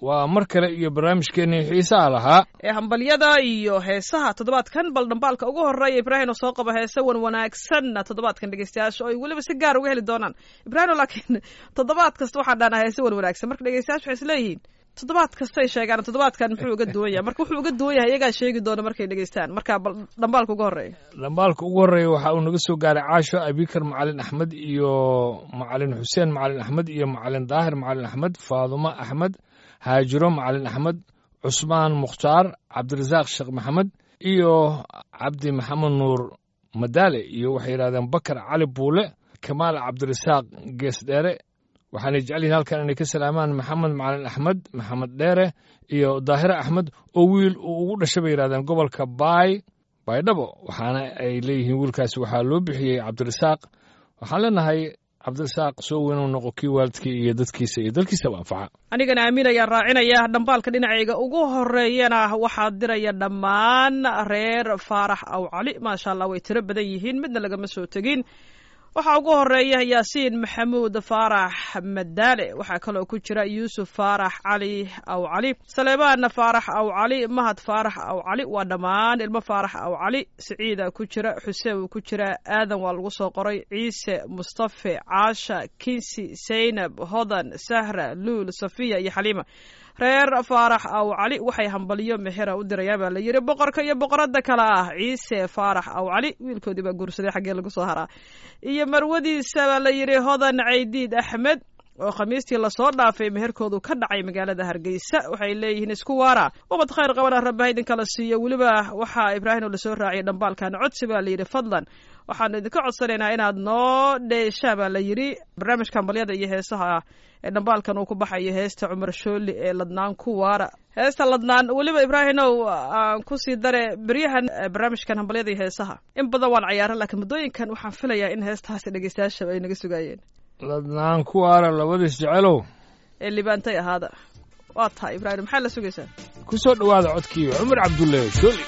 waa mar kale iyo barnaamijkeennii xiisaha lahaa ee hambalyada iyo heesaha toddobaadkan bal dhambaalka ugu horreeya ibraahino soo qaba heese wan wanaagsanna toddobaadkan dhegeystayaasha oo ay weliba si gaar uga heli doonaan ibraahino laakiin toddobaad kasta waxaan dhahnaa heese wan wanaagsan marka dhegeystayaasha waxay isleeyihiin toddobaad kastay sheegaan toddobaadkan muxuu uga duwan yahay marka wuxuu uga duwan yahay iyagaa sheegi doona markay dhegeystaan marka bal dhambaalka ugu horreeya dhambaalka ugu horreeya waxa uu naga soo gaaray caasho abikar macalin axmed iyo macalin xuseen macalin axmed iyo macalin daahir macalin axmed faadumo axmed haajiro macalin axmed cusmaan mukhtaar cabdirasaaq sheekh maxamed iyo cabdi maxamed nuur madaale iyo waxay yidhahdeen bakar cali buule kamaal cabdirasaaq geesdheere waxaanay jecel yihin halkan inay ka salaamaan maxamed macalin axmed maxamed dheere iyo daahire axmed oo wiil uu ugu dhashay bay yidhahdeen gobolka baay baydhabo waxaana ay leeyihiin wiilkaasi waxaa loo bixiyey cabdirasaaq waxaan leenahay cabdirasaaq soo weynuu noqo kii waalidkii iyo dadkiisa iyo dalkiisaba anfaca anigana aamin ayaan raacinaya dhambaalka dhinacayga ugu horeeyana waxaa diraya dhammaan reer faarax aw cali maasha allah way tiro badan yihiin midna lagama soo tegin waxaa ugu horeeya yaasiin maxamuud faarax madaale waxaa kaloo ku jira yuusuf faarax cali aw cali saleebaan faarax aw cali mahad faarax aw cali waa dhammaan ilmo faarax aw cali siciida ku jira xuseen uu ku jira aadan waa lagu soo qoray ciise mustafe caasha kinsi saynab hodan sahra luul safiya iyo xaliima reer faarax aw cali waxay hambaliyo mexera u dirayaan baa la yidhi boqorka iyo boqorada kale ah ciise faarax aw cali wiilkoodii baa guursaday xaggee lagu soo haraa iyo marwadiisa baa la yidhi hodan caydiid axmed oo khamiistii lasoo dhaafay meherkoodu ka dhacay magaalada hargeysa waxay leeyihiin isku waara ubad khayr qabana rabbaha idinkala siiyo weliba waxaa ibraahim oo lasoo raaciyay dhambaalkan codsi baa layidhi fadlan waxaanu idinka codsanaynaa inaad noo dheeshaa baa la yidhi barnaamijka hambalyada iyo heesaha ee dhambaalkan uu ku baxayo heesta cumar shooli ee ladnaan ku waara heesta ladnaan weliba ibraahimow aan kusii dare beryahan barnaamijkan hambalyada iyo heesaha in badan waan cayaaran laakiin muddooyinkan waxaan filayaa in heestahaasi dhegeystayaashaba ay naga sugaayeen ladnaan ku waara labadiis jecelow ee libaantay ahaada waa tahay ibraahim maxaa la sugaysaa ku soo dhowaada codkii cumar cabdulle shooli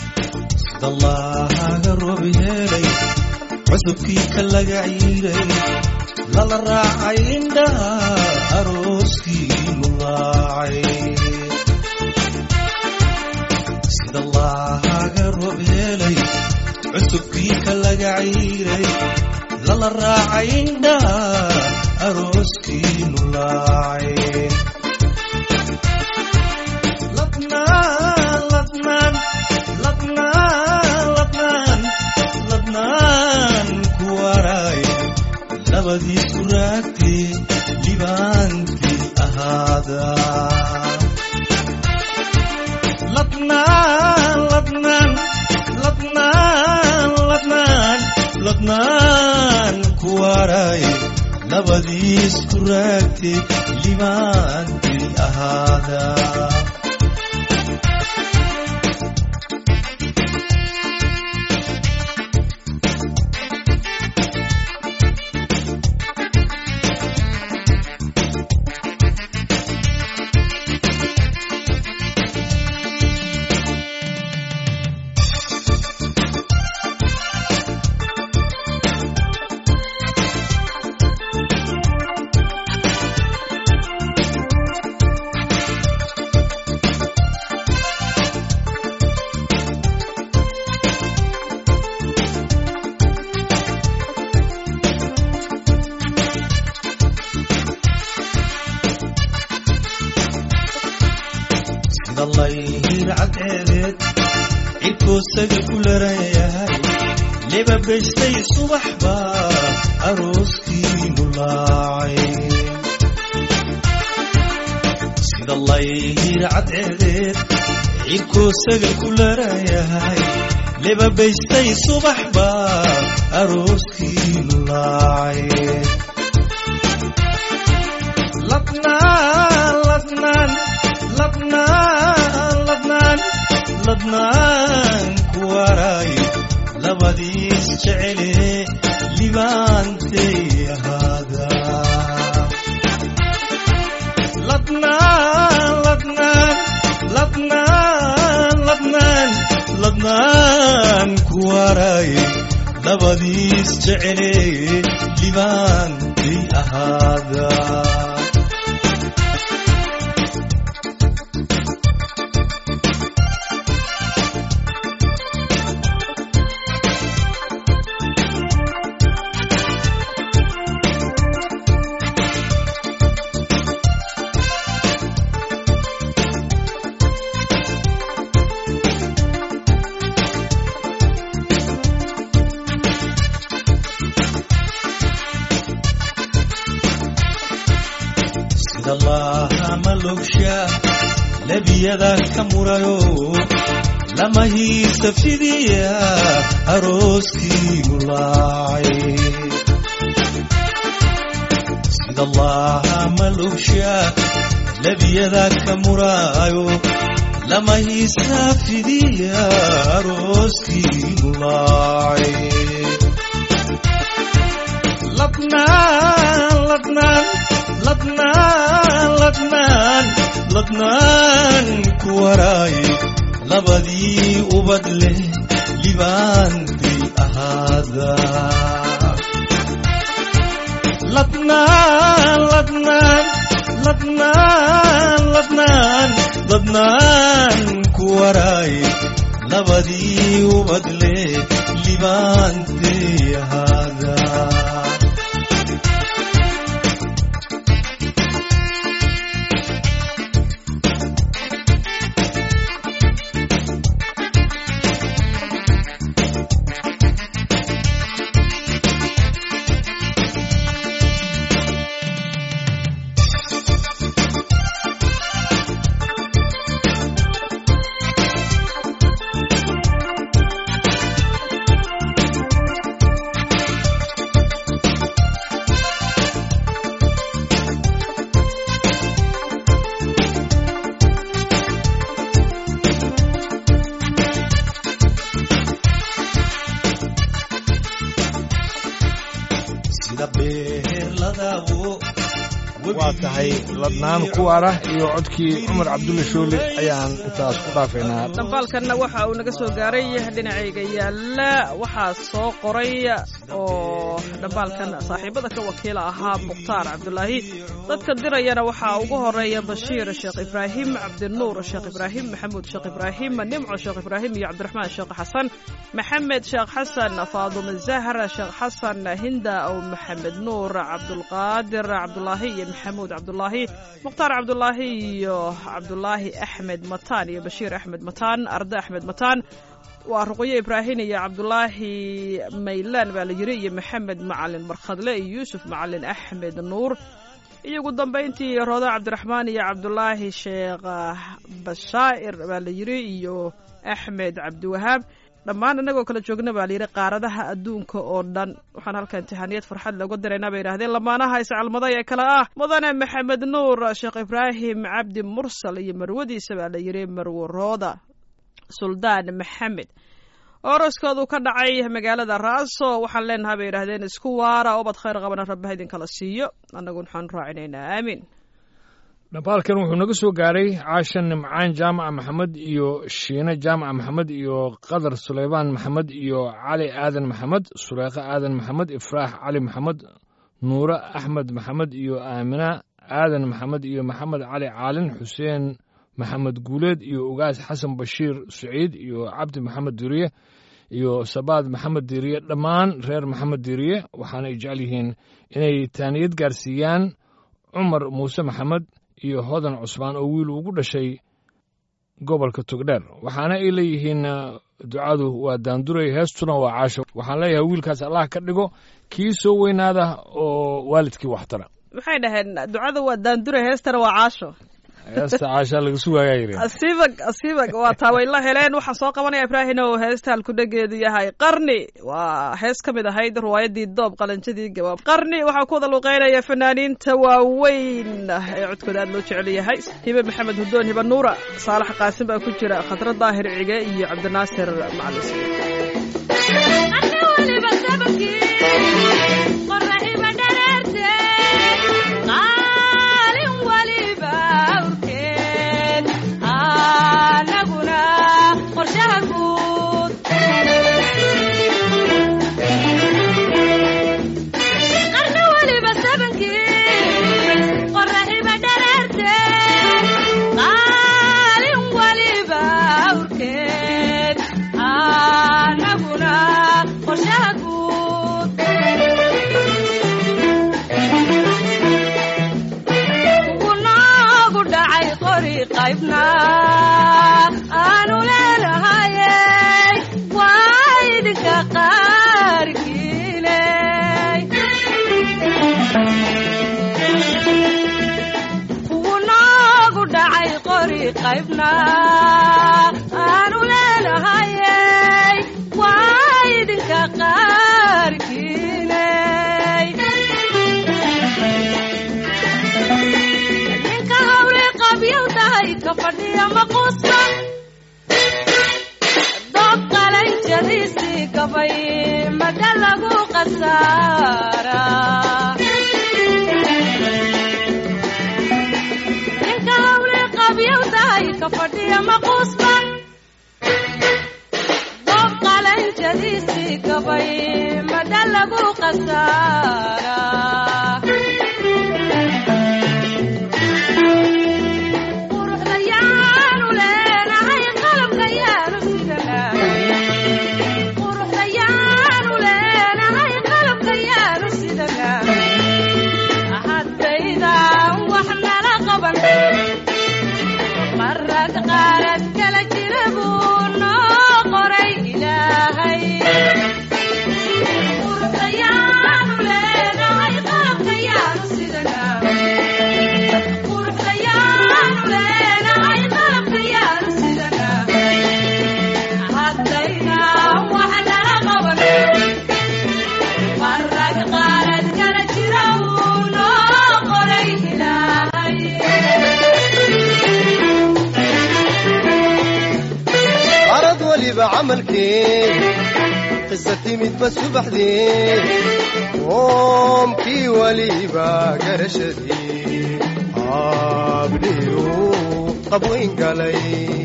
dallaahaga roob yeelay cusubkii ka laga ciiray lala raacay indhaha arooskii mulaacay sidallaahaga roob yeelay cusubkii ka laga ciiray lala raacay indhaha arooskii mulaacay ladnaan ladnaan ladnaan ladnaan ladnaan ku waray labadiisu raagtee libaantii ahaada ladnaan ladnaan ladnaan ladnaan ladnaan ku waray labadiisku raagtee libaantii ahaada sidallayhir cadceedeed cidkoosaga ku larayahay leba baystay subax baa arooskii mulaacay sidallayhir cadceedeed cidkoosaga ku larayahay leba baystay subax baa arooskii mulaacay ladnaan ladnaan ladnaan ladnaan ladnaan ku waray labadiis jecele libaantay ahaada ladnaan ladnaan ladnaan ladnaan ladnaan ku waray labadiis jecele libaantay ahaada malowsha lebiyada ka murayo lama hiista fidiya arooskiigu laacay sida allaha malowsha lebiyada ka muraayo lama hiista fidiya arooskiigu laacay ladnaan ladnaan ladnaan ladnaan ladnaan ku waraaye labadii ubad leh libaantii ahaada ladnaan ladnaan ladnaan ladnaan ladnaan ku waraaye labadii ubad leh libaantii ahaada sida beerladawo waa tahay ladnaan kuwaara iyo codkii cumar cabdulle shoole ayaan intaas ku dhaafaynaa dhambaalkanna waxa uu naga soo gaaray dhinacayga yaalla waxaa soo qoray oo dhambaalkan saaxiibada ka wakiila ahaa mukhtaar cabdulaahi dadka dirayana waxaa ugu horeeya bashiir sheekh ibraahim cabdinuur sheekh ibraahim maxamuud sheekh ibraahim nimco sheekh ibraahim iyo cabdiraxmaan sheekh xasan maxamed sheekh xasan faadume zahra sheekh xasan hinda ow maxamed nuur cabdulqaadir cabdulaahi iyo maxamuud cabdulaahi mukhtaar cabdulaahi iyo cabdulaahi axmed mataan iyo bashiir axmed mataan arde axmed mataan waa ruqyo ibraahim iyo cabdulaahi maylaan baa la yiri iyo maxamed macalin barkhadle iyo yuusuf macalin axmed nuur iyo ugu dambayntii rooda cabdiraxmaan iyo cabdulaahi sheekh bashaa'ir baa la yiri iyo axmed cabdiwahaab dhammaan innagoo kala joogna baa layidhi qaaradaha adduunka oo dhan waxaan halka imtixaaniyad farxad looga diraynaa bay yidhahdeen lamaanaha iscalmaday ee kale ah mudane maxamed nuur sheekh ibraahim cabdi mursal iyo marwadiisa baa la yidhi marwo rooda suldaan maxamed oroskoodu ka dhacay magaalada raaso waxaan leenahay bay yidhahdeen isku waara obad khayr qabana rabbaha idinkala siiyo annagu waxaan raacinaynaa aamiin dhambaalkan wuxuu naga soo gaaray caashan nimcaan jaamaca maxamed iyo shiine jaamaca maxamed iyo qadar sulaymaan maxamed iyo cali aadan maxamed suleekho aadan maxamed ifraax cali maxamed nuure axmed maxamed iyo aamina aadan maxamed iyo maxamed cali caalin xuseen maxamed guuleed iyo ugaas xasan bashiir saciid iyo cabdi maxamed diriye iyo sabaad maxamed diriye dhammaan reer maxamed diriye waxaana ay jecel yihiin inay taaniyad gaarsiiyaan cumar muuse maxamed iyo hodan cusmaan oo wiil ugu dhashay gobolka togdheer waxaana ay leeyihiin ducadu waa daanduray heestuna waa caasho waxaan leeyahay wiilkaas allah ka dhigo kii soo weynaada oo waalidkii waxtara maxay dhaheen ducada waa daandure heestana waa caasho heesta caashaa laga sugaayaa yiri asiibag asiibag waa taa way la heleen waxaan soo qabanaya ibraahin oo heesta halkudhageedu yahay qarni waa hees ka mid ahayd riwaayadii doob qalanjadii gabaab qarni waxaa ku wada luqeynaya fanaaniinta waaweyn ee codkooda aad loo jecel yahay hibe maxamed hudoon hibe nuura saalax qaasim baa ku jira khadra daahir cige iyo cabdinaasir macalin aanu leenahaye waa idinka qaarkiine kuwu noogu dhacay qori qaybna aanu leenahayey waa idinka qaarkiiney ninka hawle qabyowdahay ka fadhiya maquusta doob qalanjadiisii gabay mada lagu qasaara ninka hawle qabyowdahay ka fadhiya maquusta doob qalanjadiisii gabay mada lagu qasaara quruxda yaanu leenahay qalabka yaanu sidanaa quruxda yaanu leenahay qalabka yaanu sidanaa haddaydan wax nala qaban marag qaarad kala jira buu noo qoray ilaahay quruxda yaanu leenahay qalabka yaanu sidanaa quruxda yaanu leenahay qalabka yaanu sidanaa haddayna wax nala qaban marag qaarad kala jira wuu noo qoray ilaahay arad waliba camalkee qisa timidba subaxdee qoomkii waliba garashadii haabdhiyu qabwayn galay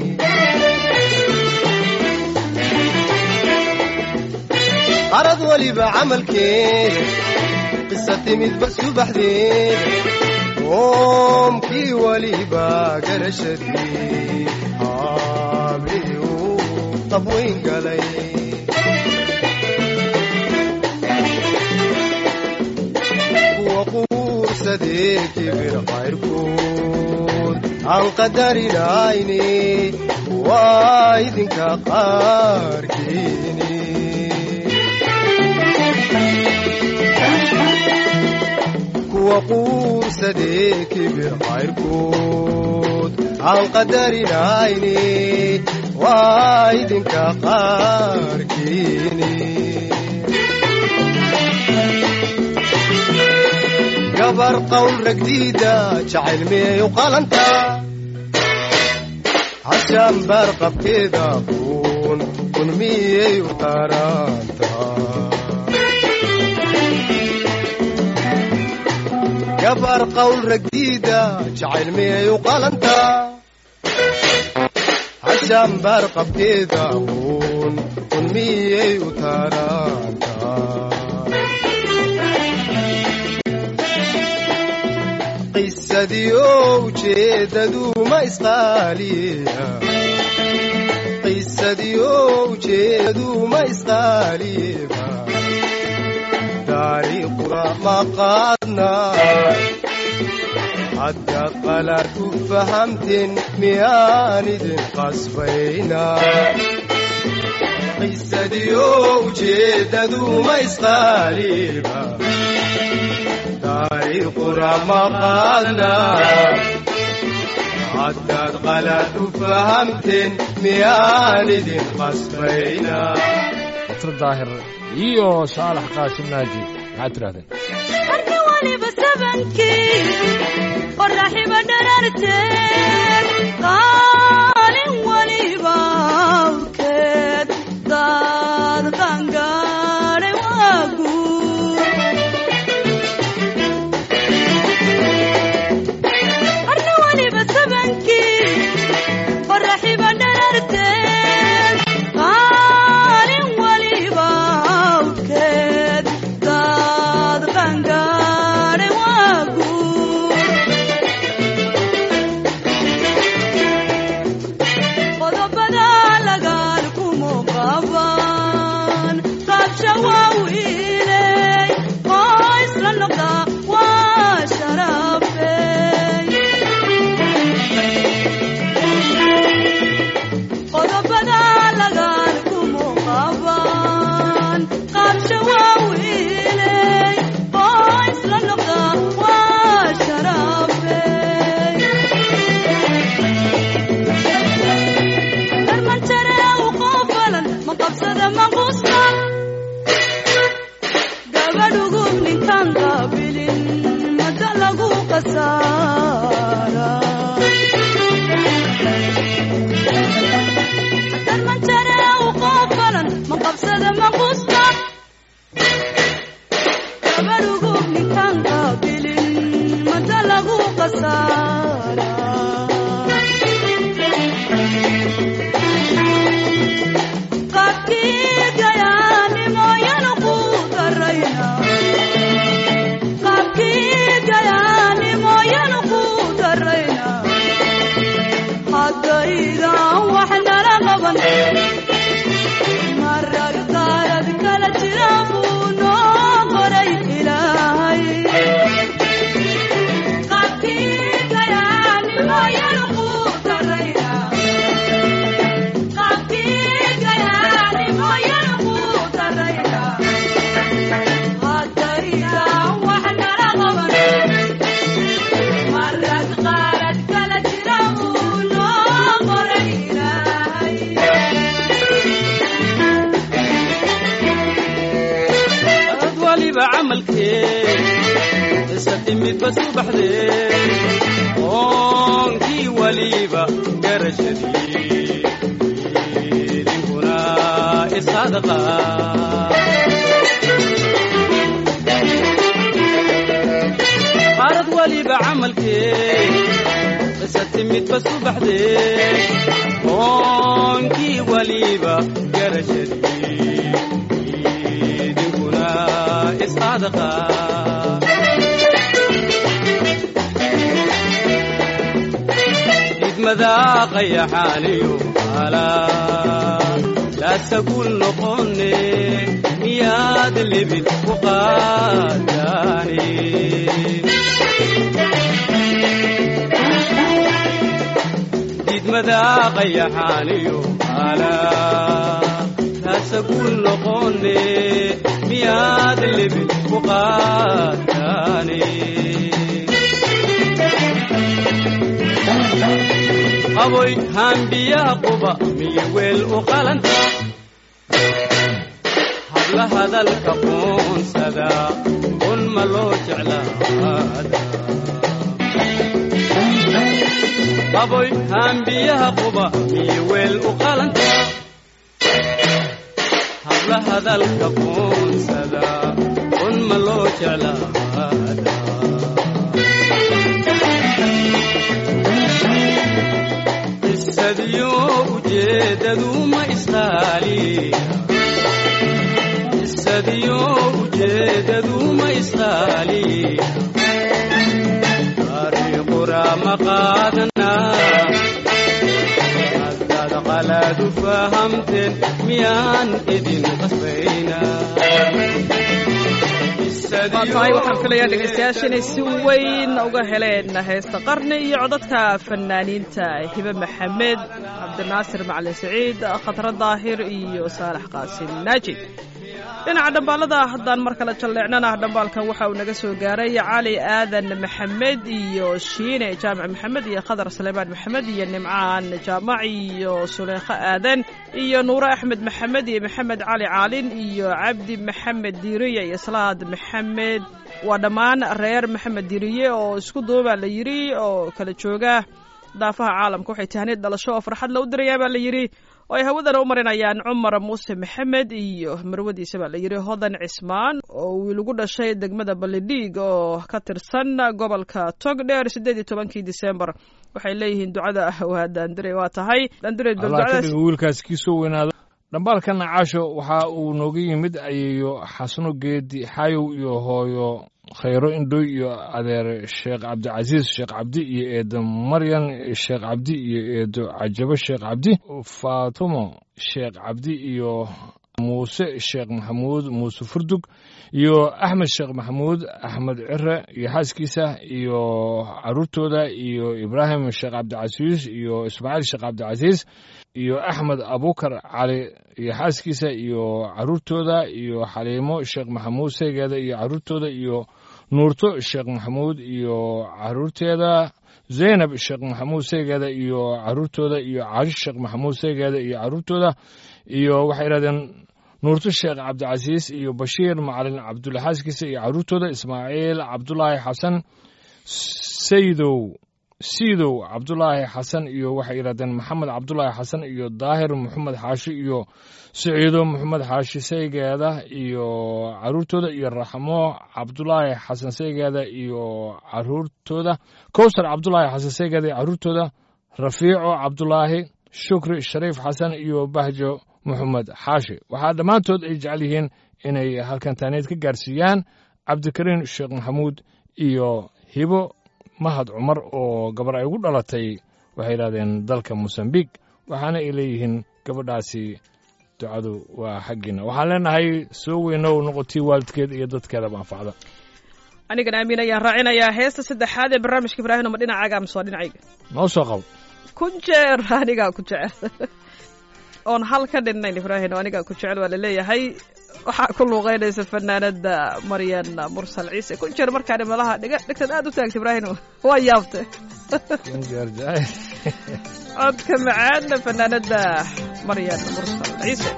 arad waliba camalkee qisa timidba subaxdee qoomkii waliba garashadii haabdhiyu qabwayn galay kuwa quursadee kibir qayrkood aan qadarinayni waa idinka qaarkiini kuwa quursadee kibir qayrkood aan qadarinayni waa idinka qaarkiini gabar qowl ragdiida jacayl miyay u qalanta hashaan baar qabkeeda kun kun miyay u qaranta gabar qowl ragdiida jacayl miyay u qalanta hashaan baar qabkeeda kun kun miyay u taranta qisadii ujeedadu ma isqaaliya qisadii ujeedadu ma isqaaliba taariikhuna ma qaadna haddaad qalaad u fahamteen miyaan idin qasbayna qisadii ujeedadu ma isqaaliba taariikhuna ma qaadna haddaad qalaad u fahamteen miyaan idin qasbayna dr daahir iyo saalax qaasim naaji maxaad tidhahdeen arki waliba sabankii qoraxiba dhararteed qaalin waliba awrkeed daad qangaadhay waa guur arki waliba sabankii qoraxiba dhararteed qaalin waliba awrkeed daad qangaadhay waa guur haddayda wax nala qaban marar qaarad kala jira buu noo qoray ilaahay ad waliba camalkee isa timidba subaxdee oonkii waliba garashadii idinkuna isadaqa qaarad waliba camalkee isa timidba subaxdee oonkii waliba garashadii idinkuna isadaqa idmadaa qayaxaaniyo alaa laasagul noqone miyaad lebid ku qaadaane didmadaa qayaxaaniyo alaa laasagul noqone miyaad lebid ku qaadaane qaboy haambiyaha quba miyo weel u qalanta habla hadalka qoonsada un ma loo jeclaada qaboy haambiyaha quba miyo weel u qalanta habla hadalka qoonsada un ma loo jeclaada qisadiyo ujeedadu ma isqaaliya qisadiyo ujeedadu ma isqaaliya taariiqura ma qaadana haddaad qalaadu fahamteen miyaan idin qasbayna waa tahay waxaan filayaa dhegaystayaasha inay si weyn uga heleen heesta qarni iyo codadka fanaaniinta hibe maxamed cabdinaasir macalin saciid khadra daahir iyo saalax qaasim naajid dhinaca dhambaalada haddaan mar kale jalleecnana dhambaalkan waxa uu naga soo gaaray cali aadan maxamed iyo shiine jaamac maxamed iyo khadar saleymaan maxamed iyo nimcaan jaamac iyo suleykho aadan iyo nuure axmed maxamed iyo maxamed cali caalin iyo cabdi maxamed diiriye iyo salaad maxamed waa dhammaan reer maxamed diiriye oo isku duubaa la yidhi oo kala jooga daafaha caalamka waxay tahniid dhalasho oo farxad la u dirayaa baa la yidhi oo ay hawadana u marinayaan cumar muuse maxamed iyo marwadiisa baa la yidhi hodan cismaan oo wiil ugu dhashay degmada balidhiig oo ka tirsan gobolka togdheer siddeed iyo tobankii disembar waxay leeyihiin ducada waa daandire waa tahay daandire allah ka ducadaas dhigo wiilkaas kii soo weynaado dhambaalkana caasho waxa uu nooga yimid ayeeyo xasano geedi xayow iyo hooyo khayro indhoy iyo adeer sheekh cabdicasiis sheekh cabdi iyo eedo maryan sheekh cabdi iyo eedo cajabo sheekh cabdi faatumo sheekh cabdi iyo muuse sheekh maxamuud muuse furdug iyo axmed sheekh maxamuud axmed cire iyo xaaskiisa iyo caruurtooda iyo ibraahim sheekh cabdicasiis iyo ismaaciil sheekh cabdicasiis iyo axmed abukar cali iyo xaaskiisa iyo caruurtooda iyo xaliimo sheekh maxamuud seegeeda iyo caruurtooda iyo nuurto sheekh maxamuud iyo caruurteeda zaynab sheekh maxamuud seegeeda iyo caruurtooda iyo caashi sheekh maxamuud seegeeda iyo caruurtooda iyo waxay yidhahdeen nuurto sheekh cabdicasiis iyo bashiir macalin cabdulla xaaskiisa iyo caruurtooda ismaaciil cabdulaahi xasan saydow siidow cabdulaahi xasan iyo waxay yidhahdeen maxamed cabdulaahi xasan iyo daahir maxamed xaashi iyo siciido maxamed xaashi saygeeda iyo caruurtooda iyo raxmo cabdulaahi xasan saygeeda iyo caruurtooda kowsar cabdulaahi xasan saygeeda iyo caruurtooda rafiico cabdulaahi shukri shariif xasan iyo bahjo maxamed xaashi waxaa dhammaantood ay jecel yihiin inay halkan taaniid ka gaarsiiyaan cabdikariin sheekh maxamuud iyo hibo mahad cumar oo gabar ay ugu dhalatay waxay yidhahdeen dalka mosambiq waxaana ay leeyihiin gabadhaasi ducadu waa xaggiina waxaan leenahay soo weynow noqotii waalidkeed iyo dadkeedaba anfacda anigan aamin ayaan raacinayaa heesta saddexaad ee barnaamijka ibraahim ma dhinacaaga amase waa dhinacayga noo soo qabo kun jeer anigaa ku jecel oon hal ka dhinnayn ibraahim oo anigaa ku jecel waa laleeyahay waxaa ku luuqeynaysa fanaanada maryan mursal ciise kun jeer markaan malaha dhiga dhigtad aad u taagta ibraahim waa yaabte kunjeer jacayl codka macaana fanaanada maryan mursal ciise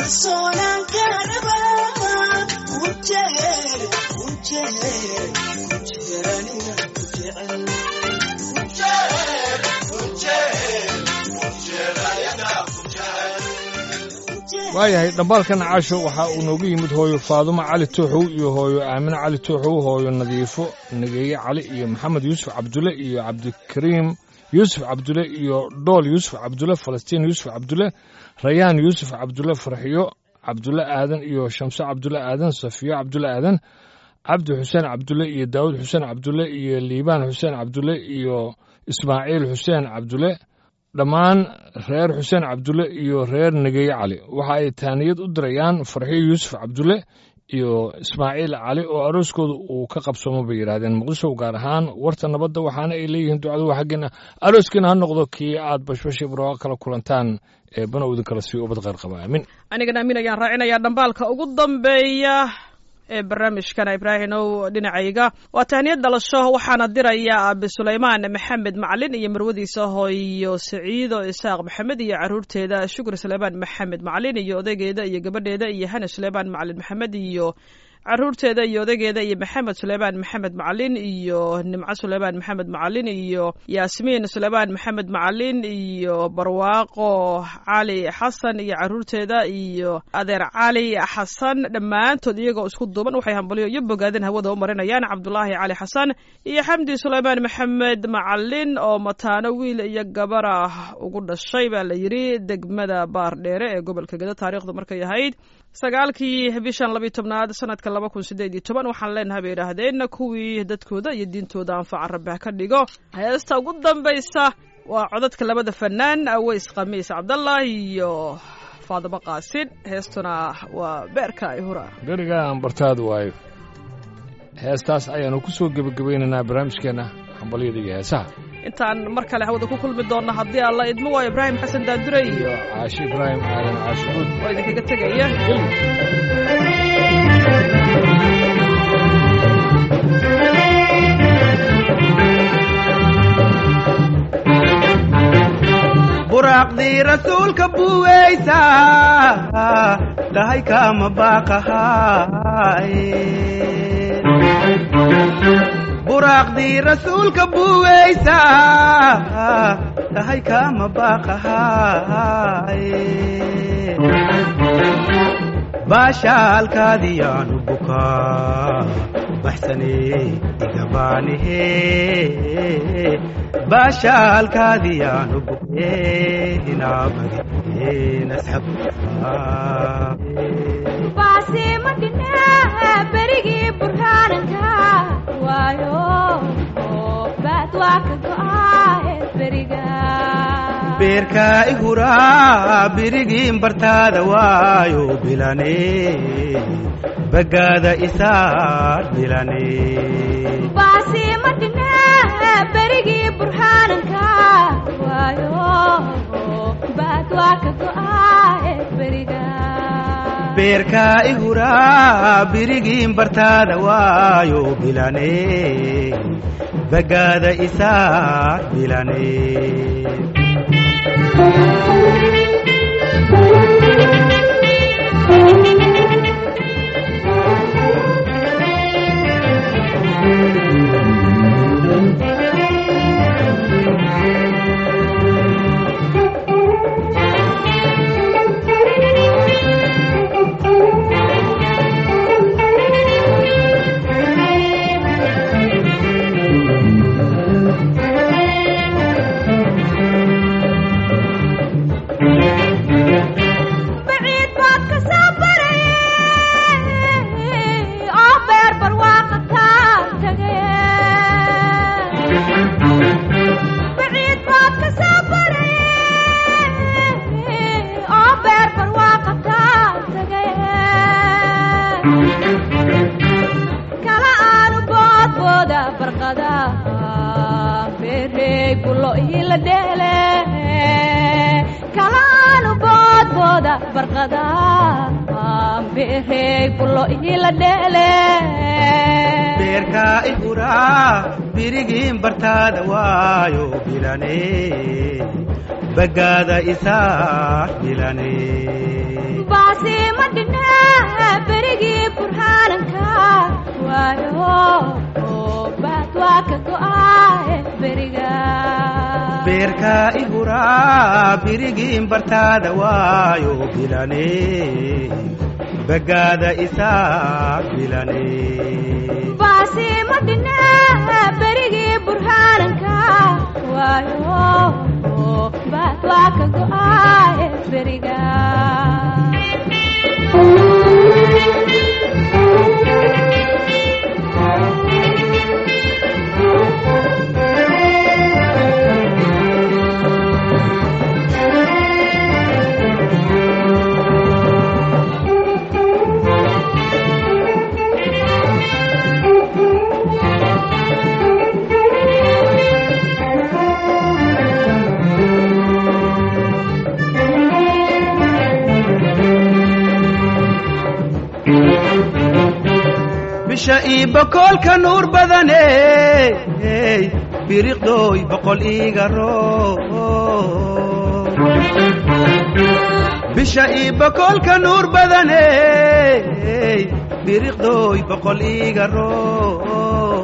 waayahay dhambaalkan caasho waxa uu noogu yimid hooyo faadumo cali tooxow iyo hooyo aamine cali tooxow hooyo nadiifo nageeye cali iyo maxamed yuusuf cabdulle iyo cabdikariim yuusuf cabdulle iyo dhool yuusuf cabdulle falastiin yuusuf cabdulle rayaan yuusuf cabdulle farxiyo cabdulle aadan iyo shamse cabdulle aadan safiyo cabdulle aadan cabdi xuseen cabdulle iyo daawud xuseen cabdulle iyo liibaan xuseen cabdulle iyo ismaaciil xuseen cabdulle dhammaan reer xuseen cabdulle iyo reer negeye cali waxa ay taaniyad u dirayaan farxiyo yuusuf cabdulle iyo ismaaciil cali oo arooskooda uu ka qabsoomo bay yidhaahdeen muqdisho gaar ahaan warta nabadda waxaana ay leeyihiin ducadu waa xaggeena arooskiina ha noqdo kii aad bashbashii barwaaqo kala kulantaan ee bana idin kala sii ubad qayr qaba aamin anigana amiin ayaan raacinayaa dhambaalka ugu dambeeya ee barnaamijkana ibraahimow dhinacayga waa tahniyad dhalasho waxaana diraya aabe sulaymaan maxamed macalin iyo marwadiisa hooyo saciido isaaq maxamed iyo caruurteeda shukri sulaymaan maxamed macalin iyo odaygeeda iyo gabadheeda iyo hana sulaymaan macalin maxamed iyo caruurteeda iyo odaygeeda iyo maxamed suleymaan maxamed macalin iyo nimco suleymaan maxamed macalin iyo yaasmiin suleymaan maxamed macalin iyo barwaaqo cali xasan iyo caruurteeda iyo adeer cali xasan dhammaantood iyagoo isku duuban waxay hambalyo iyo bogaadin hawada u marinayaan cabdulaahi cali xasan iyo xamdi suleymaan maxamed macalin oo mataano wiil iyo gabar ah ugu dhashay baa la yidhi degmada baardheere ee gobolka gedo taariikhdu markay ahayd sagaalkii bishan labiyi tobnaad sanadka laba kun sideed iyo toban waxaan leenahay bay idhaahdeen kuwii dadkooda iyo diintooda anfaca rabbi ha ka dhigo heesta ugu dambaysa waa codadka labada fanaan aweys khamiis cabdallah iyo faadimo qaasin heestuna waa beerka ay hura berigaan bartaad waayo heestaas ayaanu ku soo gebagabaynaynaa barnaamijkeenna hambalyada iyo heesaha intaan mar kale hawada ku kulmi doonna haddii alla idmo waa ibraahim xasan daandure iyo iyo caashi ibraahim aadan caashucuud oo idinkaga tegaya buraaqdii rasuulka buweysa dhahay kama baaqahay buraaqdii rasuulka buweysa dhahay kama baaqahay baashaalkaadiyaanu bukaa baxsane igabaanihe baashaalkaadiyaanu buke hinaabadi nasxab baasimadhine berigii burhaananka waayo baad waa ka go'aahe beriga beerkaa ihuraa birigiin bartaada waayo bilane bagaada isaar bilane baasimadhine berigii burhaananka waayo baad waa ka go'aahe beriga beerkaa ihuraa birigiin bartaada waayo bilane bagaada isaar bilane baciid baad ka soo baraye oo beer barwaaqa kaa tagaye baciid baad ka soo baraye oo beer barwaaqa kaa tagaye kala aanu boodbooda barqada beerey bulo ila dheele kala aanu boodbooda barqada beerey bulo ila dheele beerkaa ihuraa birigiin bartaada waayo bilane bagaada isaa bilane baasi ma dhina berigii burhaananka waayo baad waa ka go'aaye beriga beerka ihuraa birigiin bartaada waayo bilane bagaada isaa bilane baasi ma dhina berigii burhaananka waayo baad waa ka go'aaye beriga bisha ii bokolka nuur badane biriqdooy boqol iiga roo bisha ii bokolka nuur badane biriqdooy boqol iiga roo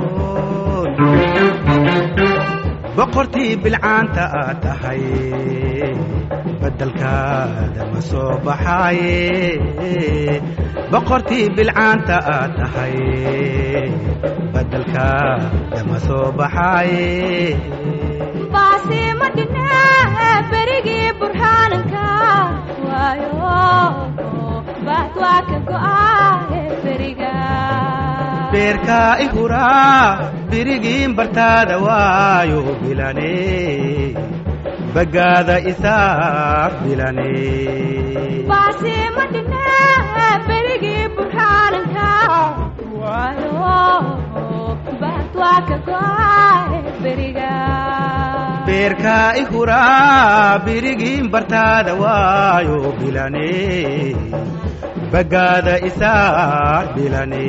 boqortii bilcaanta aad tahay badalkaada ma soo baxaaye boqortii bilcaanta aad tahay badalkaada ma soo baxaaye baasi ma dhina berigii burhaananka waayo baad waa ka go'aaye beriga beerka ihuraa birigiin bartaada waayo bilane bagaada isaa bilane baasi ma dhina berigii burhaananka waayo baad waa ka go'aaye beriga beerka ihuraa birigiin bartaada waayo bilane bagaada isaa bilane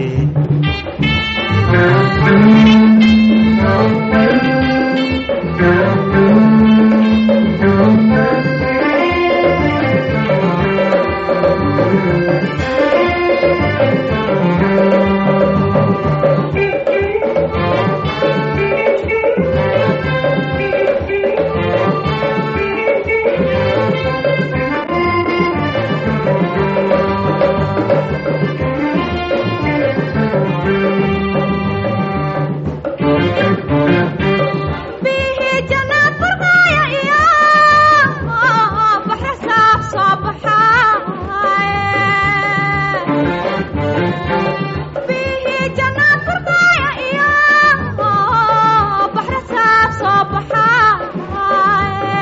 bihi jannaad barqaaya iyo baxra saaf soo baxaaye bihi jannaad barqaaya iyo baxra saaf soo baxaaye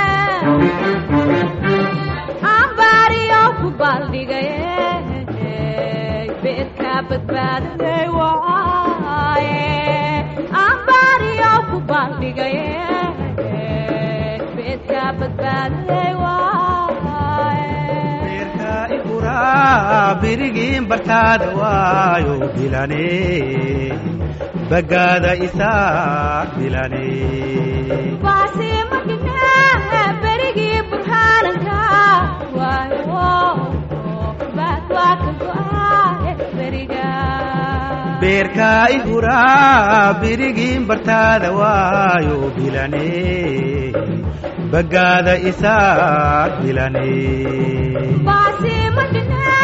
ambaariyo ku baaldhigaye beedka badbaadaday waaye ambaariyo ku baaldhigaye beedka badbaadaday waaye beerka ihuraa birigiin bartaada waayo bilane bagaada isaa bilane baasi ma dhina berigii burhaananka waayo baad waa ka go'aaye beriga beerka ihuraa birigiin bartaada waayo bilane bagaada isaa bilane baasi ma dhina